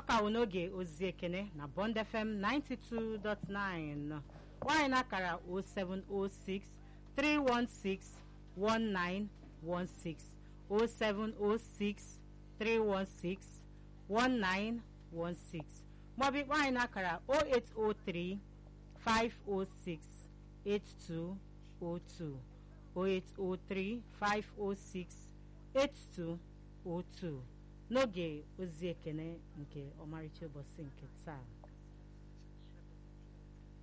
ka wụ n'oge ozi ekene na bond fm 92.9 nwanyị na-akara 0706 316 1916 0706 316 1916 maọbụ ikpọ anyị n'akara 0803 506 8202 0803 506 8202 n'oge ozi ekene nke ọmarịcha ụbọchị nke taa